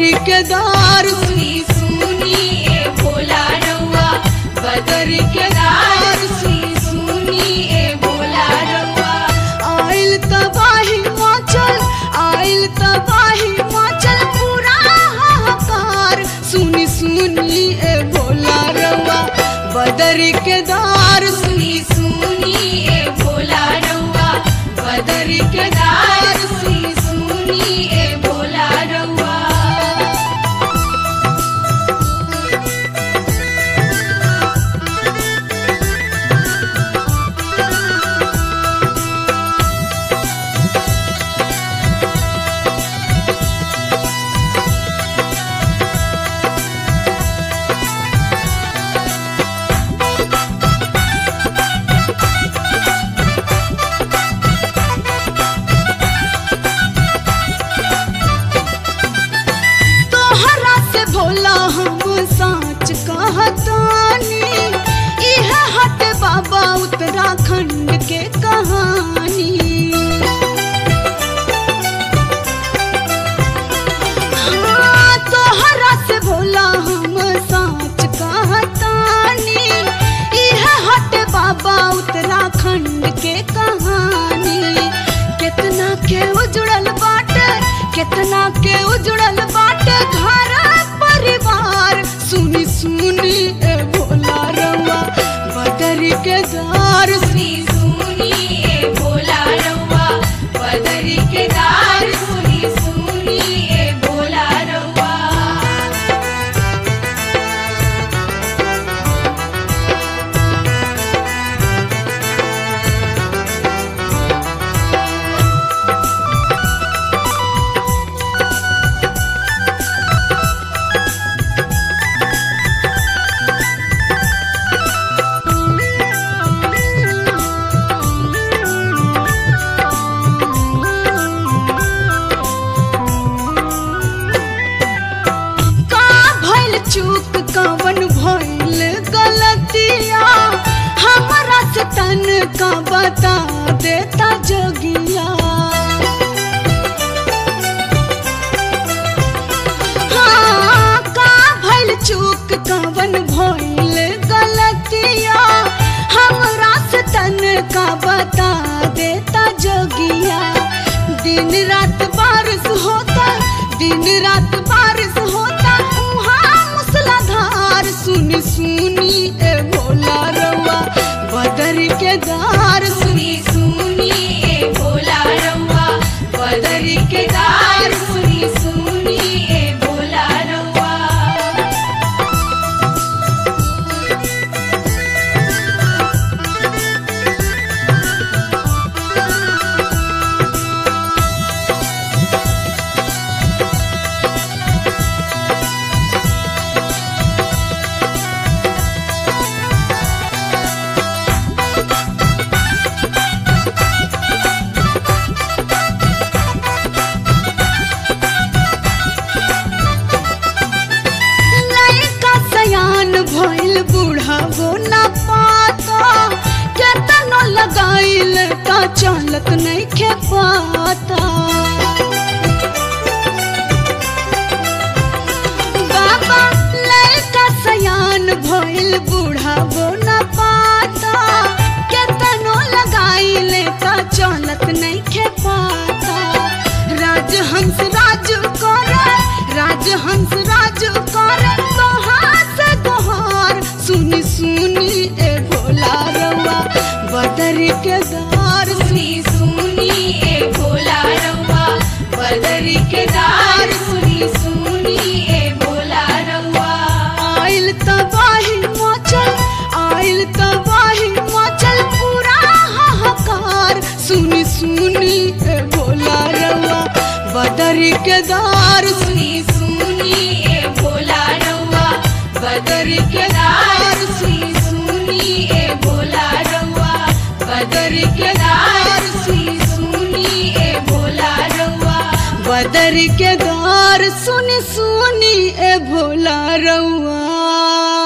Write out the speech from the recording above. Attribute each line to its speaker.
Speaker 1: बदरी के दार
Speaker 2: सुनी सुनी ए भोला रउआ बदर के दार सुनी सुनी ए भोला रउआ
Speaker 1: आइल तबाही माचल आइल तबाही माचल पूरा हाहाकार सुनी सुनी ए भोला रवा बदरी के दार
Speaker 2: सुनी सुनी ए भोला रउआ बदर के दार सुनी सुनी ए भोला रउआ
Speaker 1: तोहरा से भोला हम साच कहतानी इह हट बाबा उत्तराखंड के कहानी हाँ, तोहरा से भोला हम साच कहतानी इह हट बाबा उत्तराखंड के कहानी कितना के उजड़ल बाटे कितना के उजड़ल बाटे घर परिवार सुनी सुनी ए भोला रवा बदरी के दार
Speaker 2: सुनी सुनी ए भोला रउआ बदर के दार सुनी सुनी ए भोला रउआ
Speaker 1: का भइल चूक कवन भइल गलतिया हमरा से तन का बता देता जोगिया हाँ, का भइल चूक कवन भइल गलतिया हमरा से तन का बता देता जोगिया दिन रात बारिश होता दिन रात बारिश होता उहाँ मूसलाधार सुनी सुनी ए भोला रवा बदर के दार सुनी
Speaker 2: सुनी सुनी ए भोला रउआ बदर के दार सुनी सुनी ए भोला रउआ
Speaker 1: लइका सयान भइल बूढ़ावो ना पाता केतनो लगाइल ता चलत नइखे पाता बाबा लइका सयान भइल बूढ़ावो ना पाता केतनो लगाइल ता चलत नइखे पाता राजहंस राज करे राजहंस राज करे तोहार से तोहार सुनी सुनी ए भोला रवा बदरी के दार
Speaker 2: सुनी सुनी ए भोला रउआ बदर के दार सुनी सुनी ए भोला रउआ
Speaker 1: आइल तबाही मचल आइल तबाही मचल पूरा हाहाकार सुनी सुनी ए भोला रवा बदरी के दार
Speaker 2: सुनी सुनी ए भोला रउआ बदर के दार सुनी सुनी ए भोला रउआ बदर के दार सुनी सुनी ए भोला रउआ
Speaker 1: बदर के दार सुनी सुनी ए भोला रउआ